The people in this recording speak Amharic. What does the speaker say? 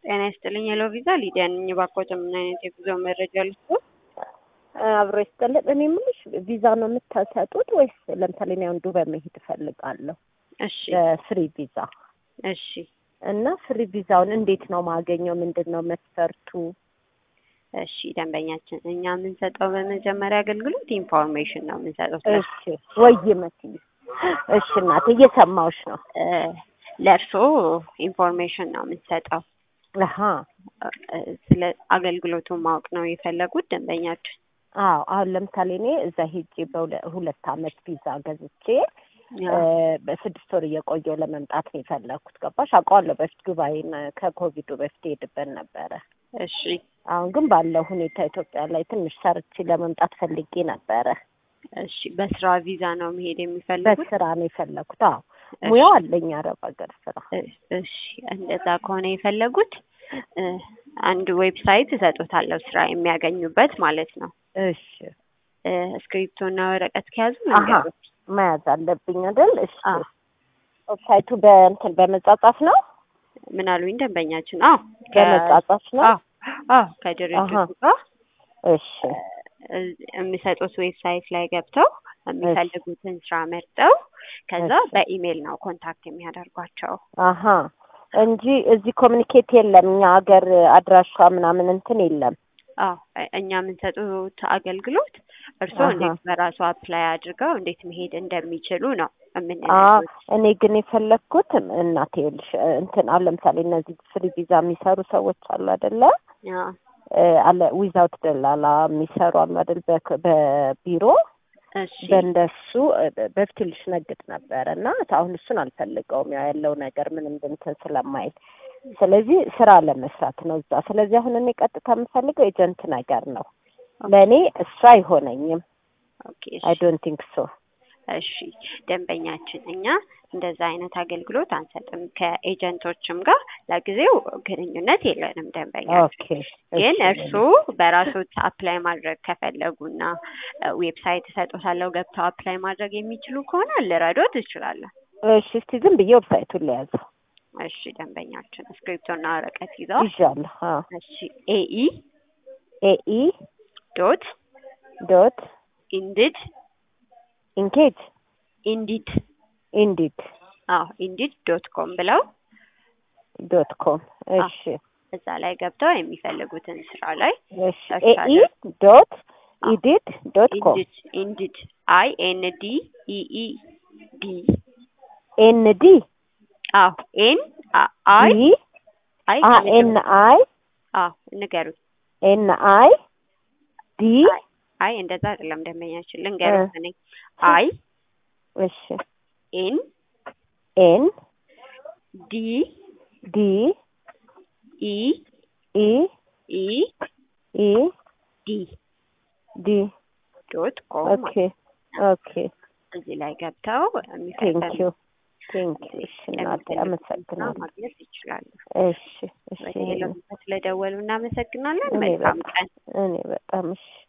ጤና ይስጥልኝ ሄሎ ቪዛ ሊዲያ ነኝ። እባክዎት ምን አይነት የጉዞ መረጃ ልስጥዎት? አብሮ ይስጥልን። እኔ የምልሽ ቪዛ ነው የምታሰጡት ወይስ ለምሳሌ እኔ አሁን ዱባይ መሄድ እፈልጋለሁ እሺ በፍሪ ቪዛ እሺ እና ፍሪ ቪዛውን እንዴት ነው ማገኘው? ምንድን ነው መስፈርቱ? እሺ ደንበኛችን እኛ የምንሰጠው በመጀመሪያ አገልግሎት ኢንፎርሜሽን ነው የምንሰጠው ስለ እሺ ወይ መስዬ እሺ እናቴ እየሰማሁሽ ነው። እ ለእርስዎ ኢንፎርሜሽን ነው የምንሰጠው አሀ እ ስለ አገልግሎቱን ማወቅ ነው የፈለጉት ደንበኛችን? አዎ አሁን ለምሳሌ እኔ እዛ ሄጄ በሁለት አመት ቪዛ ገዝቼ እ በስድስት ወር እየቆየው ለመምጣት ነው የፈለግኩት። ገባሽ? አውቀዋለሁ በፊት ዱባይን ከኮቪዱ በፊት ሄድበት ነበረ። እሺ አሁን ግን ባለው ሁኔታ ኢትዮጵያ ላይ ትንሽ ሰርቼ ለመምጣት ፈልጌ ነበረ። እሺ በስራ ቪዛ ነው መሄድ የሚፈልጉት? በስራ ነው የፈለግኩት። አዎ ሙያው አለኝ አረብ ሀገር ስራ። እ- እሺ እንደዛ ከሆነ የፈለጉት እ አንድ ዌብሳይት እሰጦታለሁ ስራ የሚያገኙበት ማለት ነው። እሺ እ እስክሪፕቶና ወረቀት ከያዙ አሀ ነገሮች መያዝ አለብኝ አይደል? እሺ አዎ። ዌብሳይቱ በእንትን በመጻጻፍ ነው ምን አሉኝ ደንበኛችን? አዎ ከ- በመጻጻፍ ነው። አዎ አዎ ከድርጅቱ አሀ። ጋር እሺ እ የሚሰጡት ዌብሳይት ላይ ገብተው የሚፈልጉትን ስራ መርጠው ከዛ እሺ። በኢሜይል ነው ኮንታክት የሚያደርጓቸው። አሀ እንጂ እዚህ ኮሚኒኬት የለም እኛ ሀገር አድራሻ ምናምን እንትን የለም። አዎ እ- እኛ የምንሰጡት አገልግሎት እርስዎ አሀ። እንዴት በራሱ አፕላይ አድርገው እንዴት መሄድ እንደሚችሉ ነው አ የምንነግሩት። እኔ ግን የፈለግኩት እናቴ ይኸውልሽ እንትን አሁን ለምሳሌ እነዚህ ፍሪ ቪዛ የሚሰሩ ሰዎች አሉ አይደለ? አዎ እ አለ ዊዛውት ደላላ የሚሰሩ አሉ አይደል? በክ- በቢሮ እሺ በእንደሱ እ በፊት ልሽ ነግድ ነበረ እና አሁን እሱን አልፈልገውም ያው ያለው ነገር ምንም እንትን ስለማይል ስለዚህ ስራ ለመስራት ነው እዛ። ስለዚህ አሁን እኔ ቀጥታ የምፈልገው ኤጀንት ነገር ነው። ለእኔ እሱ አይሆነኝም። ኦኬ አይ እሺ ዶንት ቲንክ ሶ። እሺ ደንበኛችን እኛ እንደዛ አይነት አገልግሎት አንሰጥም። ከኤጀንቶችም ጋር ለጊዜው ግንኙነት የለንም ደንበኛችን። ኦኬ ግን እሺ። እርስዎ በራሶት አፕላይ ማድረግ ከፈለጉና ዌብሳይት እሰጦታለሁ ገብተው አፕላይ ማድረግ የሚችሉ ከሆነ ልረዶት እችላለሁ። እሺ እስቲ ዝም ብዬ ዌብሳይቱን ለያዘው እሺ ደንበኛችን እስክሪፕቶና ወረቀት ይዘው ይዣለሁ። አዎ እሺ ኤኢ ኤኢ ዶት ዶት ኢንዲድ ኢንኬጅ ኢንዲድ ኢንዲድ አዎ ኢንዲድ ዶት ኮም ብለው ዶት ኮም እሺ እዛ ላይ ገብተው የሚፈልጉትን ስራ ላይ እሺ ሰርች ኤኢ ዶት አዎ። ኢዲድ ዶት ኮም ኢንዲድ ኢንዲድ አይ ኤን ዲ ኢ ኢ ዲ ኤን ዲ አዎ ኤን አይ ዲ አይ አ ኤን አይ አዎ ንገሩት። ኤን አይ ዲ አይ አይ እንደዛ አይደለም ደንበኛችን ልንገሩት እኔ አይ እሺ ኤን ኤን ዲ ዲ ኢ ኢ ኢ ኢ ዲ ዲ ዶት ኮም ኦኬ ኦኬ እዚህ ላይ ገብተው ቴንክ የሚፈልጉ ዩ ቴንክ ዩ እሺ እናቴ አመሰግናለሁ። ማግኘት ይችላሉ። እሺ እሺ ስለደወሉ እናመሰግናለን። እኔ መልካም በጣም ቀን። እኔ በጣም እሺ